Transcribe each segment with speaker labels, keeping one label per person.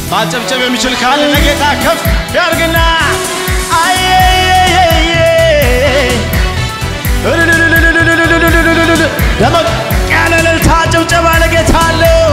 Speaker 1: ማጨብጨብ የሚችል ካለ ለጌታ ከፍ ያርግና ደመቅ ያለ እልልታ ጭብጨባ ለጌታ አለው።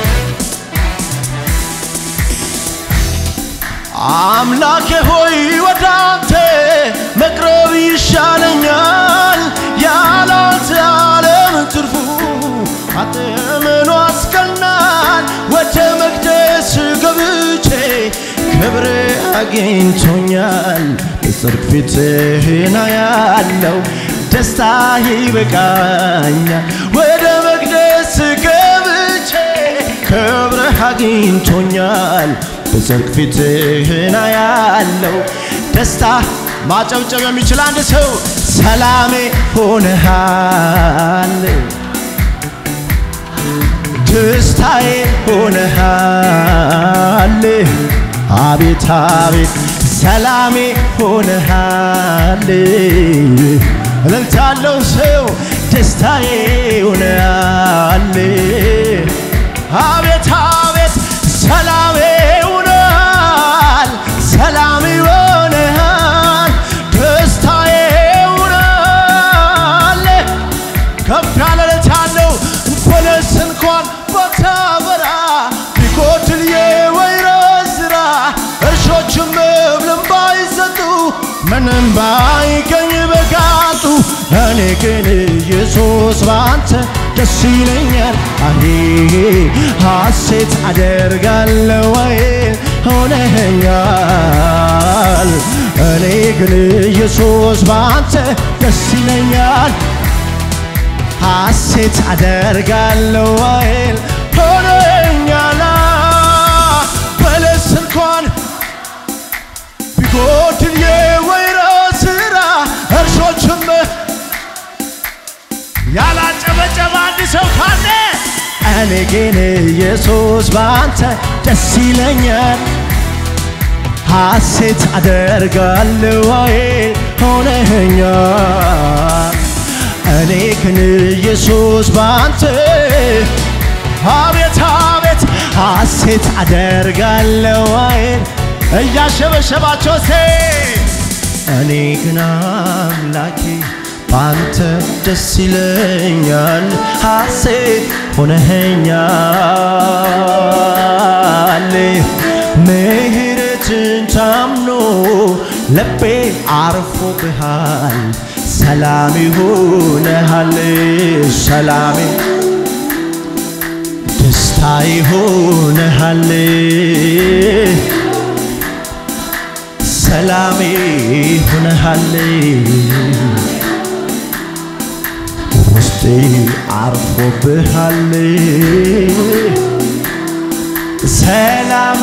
Speaker 1: አምላኬ ሆይ ወደ አንተ መቅረብ ይሻለኛል፣ ያላንተ ዓለም ትርፉ አንተ ምኑ አስቀናል። ወደ መቅደስ ገብቼ ክብር አግኝቶኛል፣ በጽድቅ ፊትህን አያለው ደስታ ይበቃኛል። ወደ መቅደስ ገብቼ ክብርህ አግኝቶኛል በጽድቅ ፊትህን አያለው ደስታ ማጨብጨብ የሚችል አንድ ሰው ሰላሜ ሆነሃል፣ ደስታዬ ሆነሃል። አቤት አቤት ሰላሜ ሆነሃል። እልልታለው ሰው ደስታዬ ሆነሃል። አቤት አቤት ሰላሜ ሆነሃል፣ ሰላም ሆነሃል፣ ደስታዬ ሆነሃል። ከፍ ያለ እልልታ አለው። በለስ እንኳን ባታበራ ቢጎድል የወይራ ስራ እርሾችም መብልን ባይሰጡ ምንም ባይገኝ በጋጡ እኔ ግን ኢየሱስ ባንተ ደስ ይለኛል። አሄ ሐሴት አደርጋለሁ ወይ ሆነኸኛል። እኔ ግን ኢየሱስ ባንተ ደስ ይለኛል። ሐሴት አደርጋለሁ አይል ሆነኛላ በለስ እንኳን ቢጎድል የወይራ ስራ እርሾችም ያላጨበጨበ አንድ ሰው ካለ እኔ ግን ኢየሱስ ባንተ ደስ ይለኛል። ሐሴት አደርጋለሁ አይል ሆነኛል እኔ ግን ኢየሱስ ባንተ አቤት አቤት ሐሴት አደርጋለሁ አይን እያሸበሸባቸው ሴ እኔ ግን አምላኬ ባንተ ደስ ይለኛል ሐሴት ሆነኸኛል ምሕረትን ታምኖ ልቤ አርፎብሃል ሰላም ይሆነሃል ሰላም ደስታ ይሆነሃል ሰላም ይሆነሃል ውስጤ አርፎብሃል ሰላም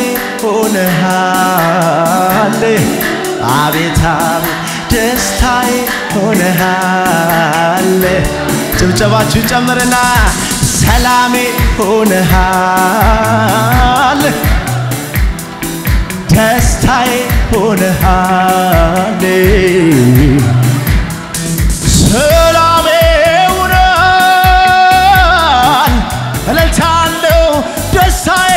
Speaker 1: ሆነሃል አቤት አቤት ደስታዬ ሆነሃል። ጭብጨባችሁ ጨምርና ሰላሜ ሆነሃል፣ ደስታዬ ሆነሃል፣ ሰላሜ ሆነሃል። እልልታለሁ ደስታዬ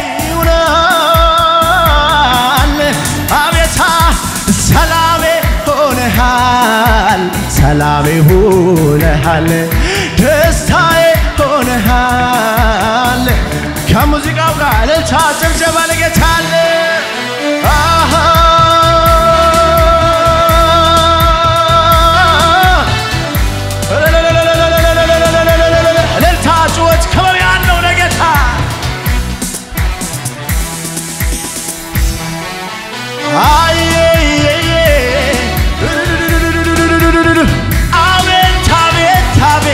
Speaker 1: ሆነሃል። አቤታ ሰላሜ ሆነሃል፣ ሰላሜ ሆነሃል፣ ደስታዬ ሆነሃል። ከሙዚቃው ጋር እልልታ ጭብጨባ ለጌታ አለ። አሃ እልልታ ጩኸት ከበብ ያለው ለጌታ አቤት አቤት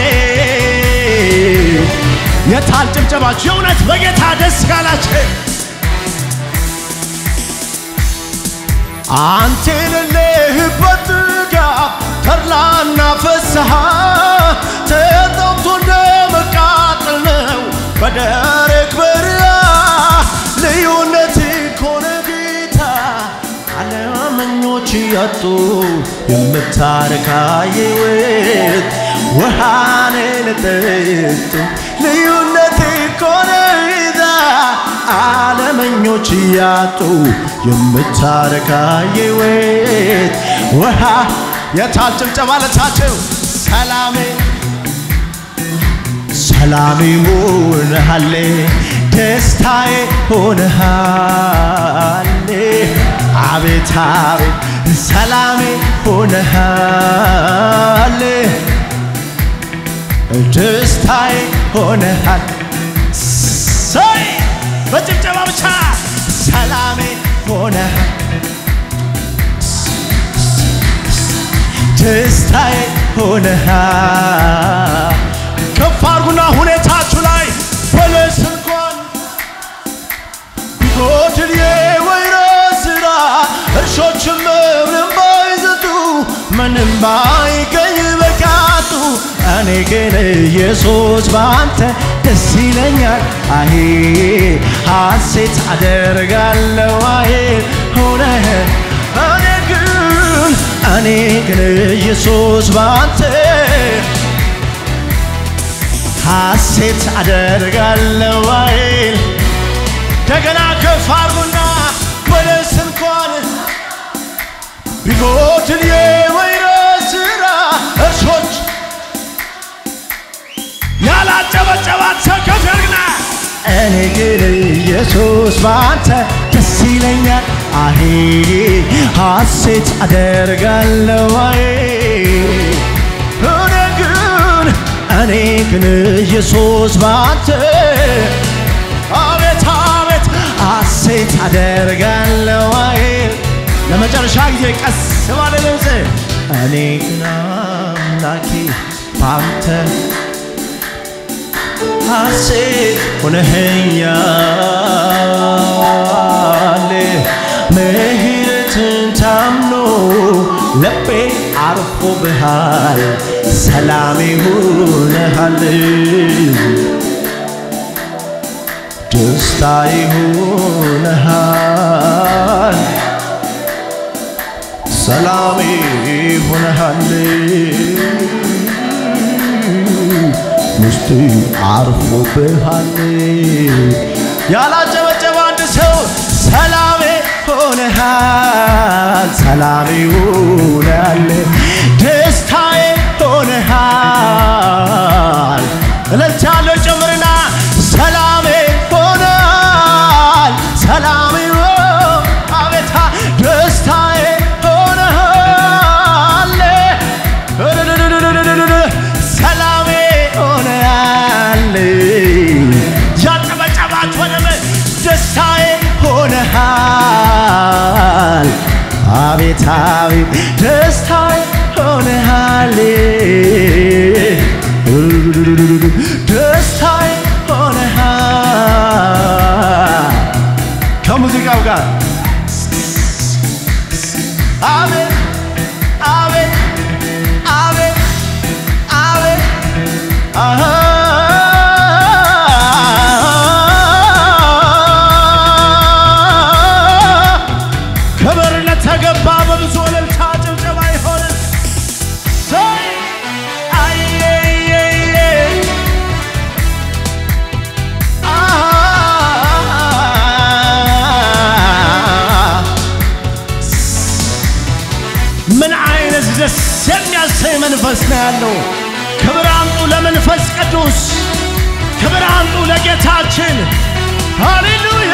Speaker 1: አቤት የታል ጭብጨባችሁ? የእውነት በጌታ ደስ ካላችሁ አንተ የሌለህበት ጥጋብ ተድላና ፍስሐ ተጠምቶ እንደ መቃጠል ነው በደረቅ በረሃ ልዩነት ኮነ ጌታ አለመኞች ያጡ የምታረካ ሕይወት ውሃን ለጠጡ ልዩነት ኮነ ጌታ አለመ ጦረኞች እያጡ የምታረካ የሕይወት ውሃ የታል ጭብጨባ ለታቸው ሰላሜ ሰላሜ ሆነሃል ደስታዬ ሆነሃል አቤት አቤት ሰላሜ ሆነሃል ደስታዬ ሆነሃል ሰይ በጭብጨባ ብቻ ሰላሜ ሆነሃል ደስታዬ ሆነሃል ከፍ አርጉና ሁኔታችሁ ላይ በለስ እንኳን ቢጎድል የወይራ ስራ እርሾችም ምንም ባይዘጡ ምንም ባይገኝ በቃጡ እኔ ግን ኢየሱስ በአንተ ደስ ይለኛል አሄ ሐሴት አደርጋለሁ አሄ ሆነህ እኔ ግን እኔ ግን ኢየሱስ በአንተ ሐሴት አደርጋለሁ አይል እንደገና ከፍ አርጉና በለስ እንኳን ቢጎድል የወይራ ስራ እርሾች ያላጨበጨባት ሰው ከፍ ያርግና እኔ ግን ኢየሱስ በአንተ ደስ ይለኛል አሄ ሐሴት አደርጋለሁ አይ እኔ ግን እኔ ግን ኢየሱስ ባንተ አቤት አቤት ሐሴት አደርጋለሁ አይል ለመጨረሻ ጊዜ ቀስ ባለ ድምፅ እኔ ግን አምላኬ ባንተ ሐሴት ሆነኸኛል ምሕረትን ታምኖ ልቤ አርፎብሃል ሰላም ይሁንሃል ደስታ ይሁንሃል ሰላም ይሁንሃል ውስጤ አርፎብሃል ያላጨበጨበ አንድ ሰው ሰላሜ ሆነሃል ሰላሜ ሆነሃል ደስታዬ ሆነሃል እልልታ ያለው ጨምርና ሰላሜ ሆነሃል ሰላሜ አቤታ ደስታዬ ሆነሃል ሰላሜ ሆነሃል ያጨበጨባችሁ ወደመ ደስታዬ ሆነሃል አቤት አቤት ደስታዬ ሆነሃል ደስታዬ ሆነሃል ከሙዚቃው ጋር አቤት አቤት አቤት አቤት አሃ ክብር ለተገባ በብዙ እልልታ ጭብጨባ ይሆን ሰይ አየየየ አሃ ምን አይነት ደስ የሚያሰኝ መንፈስ ነው ያለው። ክብር አምጡ ለመንፈስ ቅዱስ፣ ክብር አምጡ ለጌታችን። ሃሌሉያ!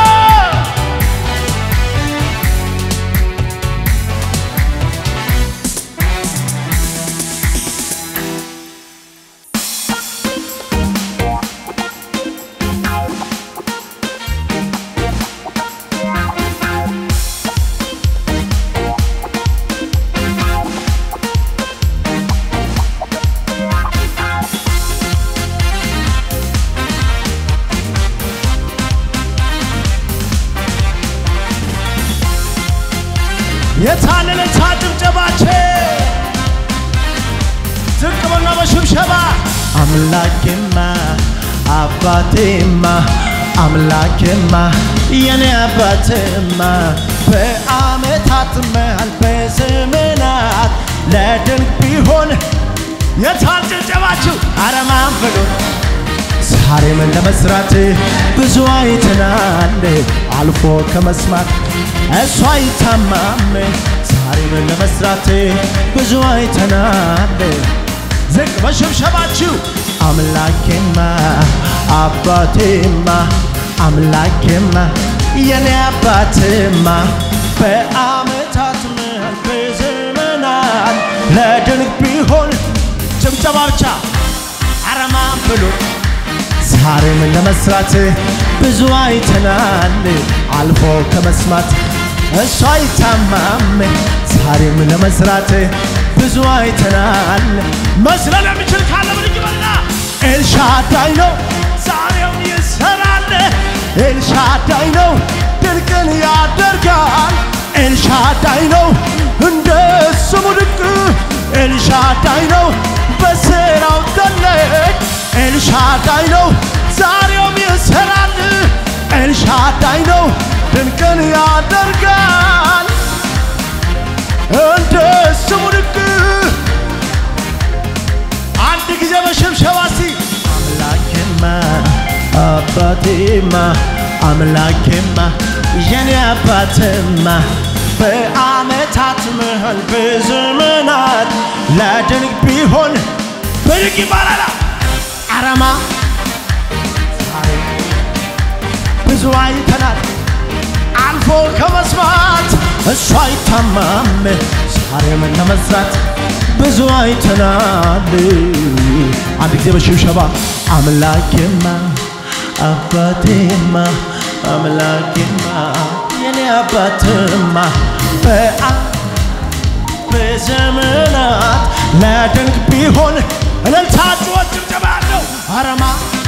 Speaker 1: የታለለች ጭብጨባችን ዝቅ በና በሽብሸባ አምላኬማ አባቴማ አምላኬማ የኔ አባትማ በአመታት መሃል በዘመናት ለድንቅ ቢሆን የታል ጭብጨባችሁ አረማን ብሎ ዛሬም ለመስራት ብዙ አይተናል አልፎ ከመስማት እሱ አይታማም ዛሬም ለመስራት ብዙ አይተናል ዝቅ በሽብሸባችሁ አምላኬማ አባቴማ አምላኬማ የኔ አባትማ በአመታት ምህል በዘመናት ለድንቅ ቢሆን ጭብጨባ ብቻ አረማ ብሎ ዛሬም ለመስራት ብዙ አይተናል አልፎ ከመስማት እሱ አይታማም ዛሬም ለመስራት ብዙ አይተናል መስለን የሚችል ካለ ብድግ በልና ኤልሻዳይ ነው ዛሬም ይሰራል ኤልሻዳይ ነው ድንቅን ያደርጋል ኤልሻዳይ ነው እንደ ስሙ ድንቅ ኤልሻዳይ ነው በስራው ትልቅ ኤልሻዳይ ነው ዛሬም ይሰራል ኤልሻዳይ ነው ድንቅን ያደርጋል እንደ ስሙ ድንቅ አንድ ጊዜ በሽብሸባ እስቲ አምላኬማ አባቴማ አምላኬማ የኔ አባትማ በአመታት ምህል በዘመናት ለድንቅ ቢሆን ብድግ ይባላል አረማ ዛሬ ብዙ አይተናል አልፎ ከመስማት እሱ አይታማም ዛሬም ለመስራት ብዙ አይተናል አንድ ጊዜ በሽብሸባ አምላኬማ አባቴማ አምላኬማ የኔ አባትማ በአ በዘመናት ለድንቅ ቢሆን እልልታ ጩኸት ጭብጨባ ያለው አረማ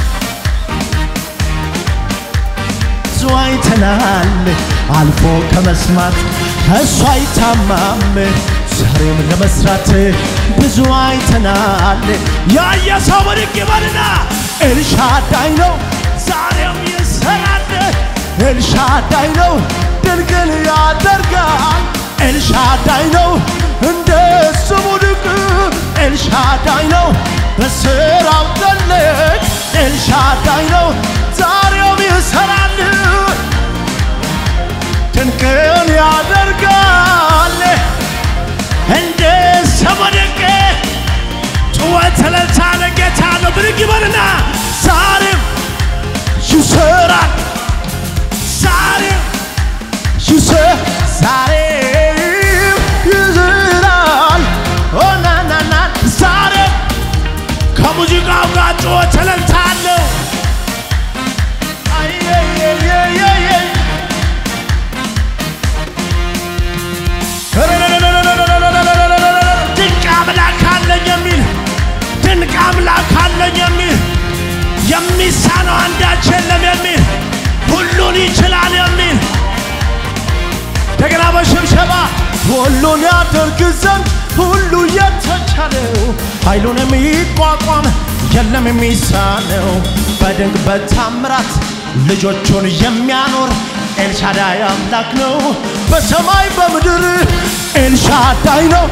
Speaker 1: ብዙ አይተናል አልፎ ከመስማት እሱ አይታማም ዛሬም ለመስራት ብዙ አይተናል ያየ ሰው ብድግ ይበልና ኤልሻዳይ ነው ዛሬም ይሰራል ኤልሻዳይ ነው ድንቅን ያደርጋል ኤልሻዳይ ነው እንደ ስሙ ድንቅ ኤልሻዳይ ነው በስራው ትልቅ ኤልሻዳይ ነው ዛሬም ይሰራል ድንቅን ያደርጋል እንደ ስሙ ድንቅ ጩኸት እልልታ ለጌታ ነው ብድግ ይበልና ዛሬም ይሰራል ዛሬም ይሰ ዛሬም ይዝራል ኦናናና ዛሬም ከሙዚቃው ጋር ጩኸት እልልታ አለው አየየየየየ ድንቅ አምላክ አለኝ የሚል ድንቅ አምላክ አለኝ የሚል የሚሳነው አንዳች የለም የሚል ሁሉን ይችላል የሚል እንደገና በሽብሸባ ሁሉን ያደርግ ዘንድ ሁሉ የተቻለው ኃይሉን የሚቋቋም የለም የሚሳነው በድንቅ በታምራት ልጆቹን የሚያኖር ኤልሻዳይ አምላክ ነው። በሰማይ በምድር ኤልሻዳይ ነው።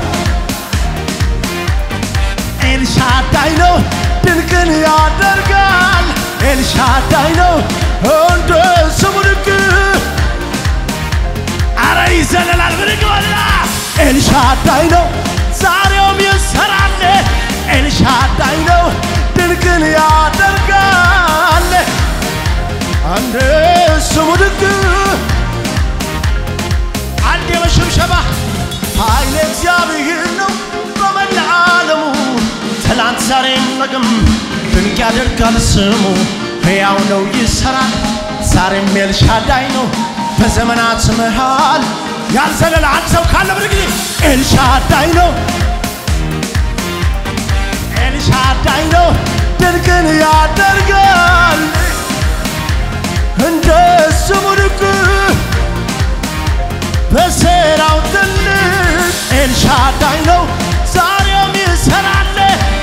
Speaker 1: ኤልሻዳይ ነው። ድንቅን ያደርጋል። ኤልሻዳይ ነው። እንደ ስሙ ድንቅ አረ ይዘለላል። ብድግ በልና ኤልሻዳይ ነው። ዛሬውም ይሰራል። ኤልሻዳይ ነው። ድንቅን ያደርጋል። አንድ ስሙ ድንቅ አንድ የመሸብሸባ ኃይል እግዚአብሔር ነው በመላ ዓለሙ ትላንት ዛሬም ነገም ድንቅ ያደርጋል ስሙ ሕያው ነው ይሰራል ዛሬም ኤልሻዳይ ነው በዘመናት መሃል ያልዘለለ አንድ ሰው ካለ ብድግ ኤልሻዳይ ነው ኤልሻዳይ ነው ድንቅን ያደርጋል እንደ ስሙ ድንቅ በስራው ትልቅ ኤልሻዳይ ነው ዛሬም ይሰራል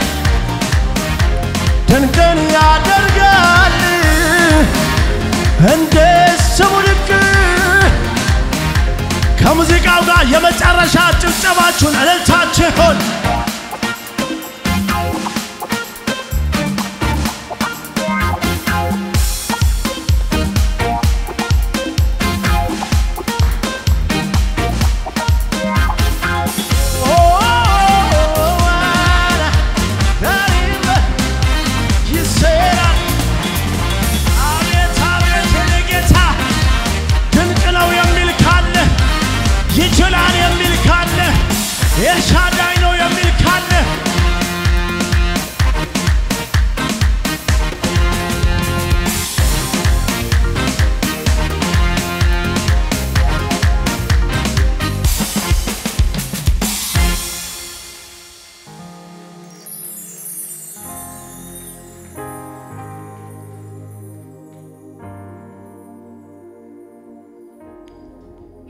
Speaker 1: ድንቅን ያደርጋል እንደ ስሙ ድንቅ ከሙዚቃው ጋር የመጨረሻ ጭብጨባችሁን እልልታችሁን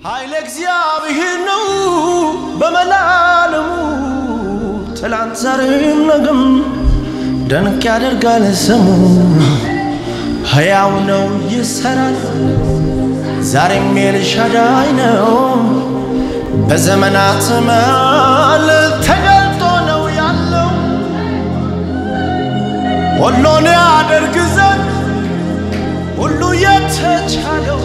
Speaker 2: ኃይለ እግዚአብሔር ነው በመላለሙ ትላንት ዛሬም ነገም ደንቅ ያደርጋል ስሙ ሕያው ነው ይሰራል ዛሬም ኤልሻዳይ ነው በዘመናት መሃል ተገልጦ ነው ያለው ሁሉን ያደርግ ዘንድ ሁሉ የተቻለው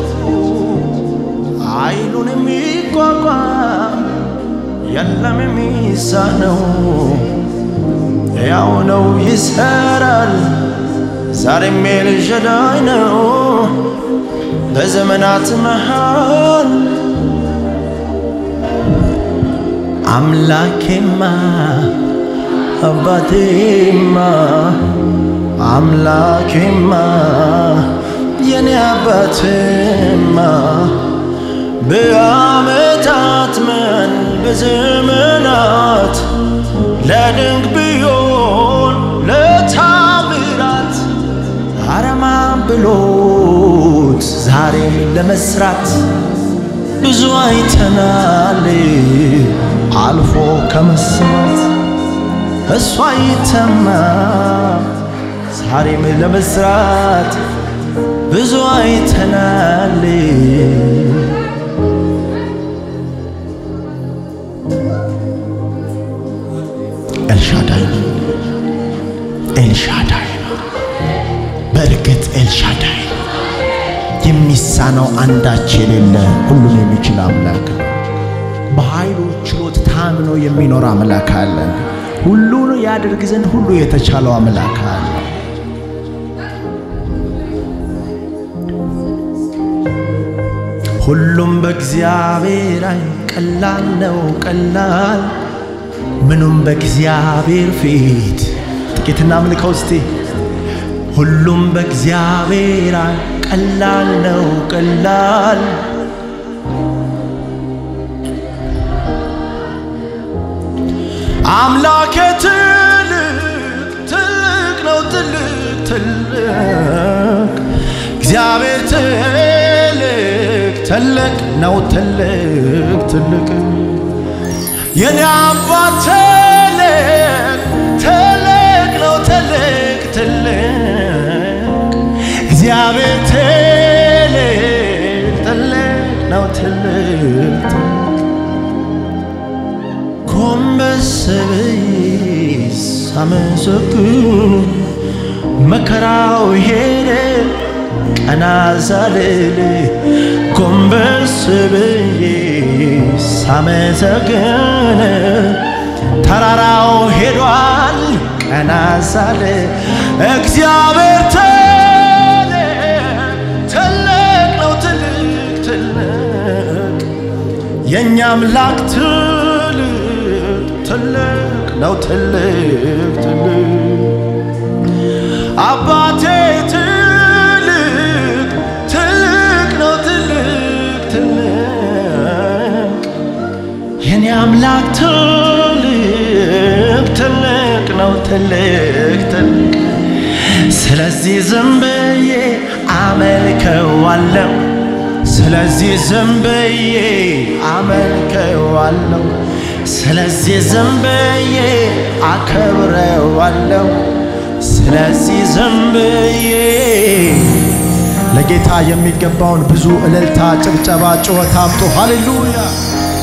Speaker 2: ኃይሉን የሚቋቋም የለም የሚሳነው ያው ነው ይሰራል ዛሬም ኤልሻዳይ ነው በዘመናት መሃል አምላኬማ አባቴማ አምላኬማ የኔ አባቴማ በዓመታት መን በዘመናት ለድንቅ ቢሆን ለታምራት አረማ ብሎት ዛሬም ለመስራት ብዙ አይተናል አልፎ ከመስማት እሱ አይተማ ዛሬም ለመስራት ብዙ አይተናል ኤልሻዳይ ነው ኤልሻዳይ ነው በእርግጥ ኤልሻዳይ ነው የሚሳነው አንዳች የሌለ ሁሉን የሚችል አምላክ ነው በኃይሉ ችሎት ታምኖ የሚኖር አምላክ አለን ሁሉን ያደርግ ዘንድ ሁሉ የተቻለው አምላክ አለ ሁሉም በእግዚአብሔር አይን ቀላል ነው ቀላል ምኑም በእግዚአብሔር ፊት ጥቂትና ምልከው እስቲ ሁሉም በእግዚአብሔር አይን ቀላል ነው ቀላል አምላኬ ትልቅ ትልቅ ነው ትልቅ ትልቅ እግዚአብሔር ትልቅ ትልቅ ነው ትልቅ ትልቅ የኔ አባት ትልቅ ትልቅ ነው ትልቅ ትልቅ እግዚአብሔር ትልቅ ትልቅ ነው ትልቅ ትልቅ ጎንበስ ብዬ ሳመሰግን መከራው ሄደ ቀና ሳልል ጎንበስ ብዬ ሳመሰግን ተራራው ሄዷል ቀና ሳል እግዚአብሔር ትልቅ ትልቅ ነው ትልቅ ትልቅ የእኛ አምላክ ትልቅ ትልቅ ነው ትልቅ ትልቅ አባቴ ትልቅ ትልቅ ነው ትልቅ ትልቅ የኔ አምላክ ትልቅ ትልቅ ነው ትልቅ ትልቅ ስለዚህ ዝም ብዬ አመልከዋለሁ ስለዚህ ዝም ብዬ አመልከዋለሁ ስለዚህ ዝም ብዬ አከብረዋለሁ ስለዚህ ዝም ብዬ ለጌታ የሚገባውን ብዙ እልልታ፣ ጭብጨባ፣ ጩኸት አምጡ። ሃሌሉያ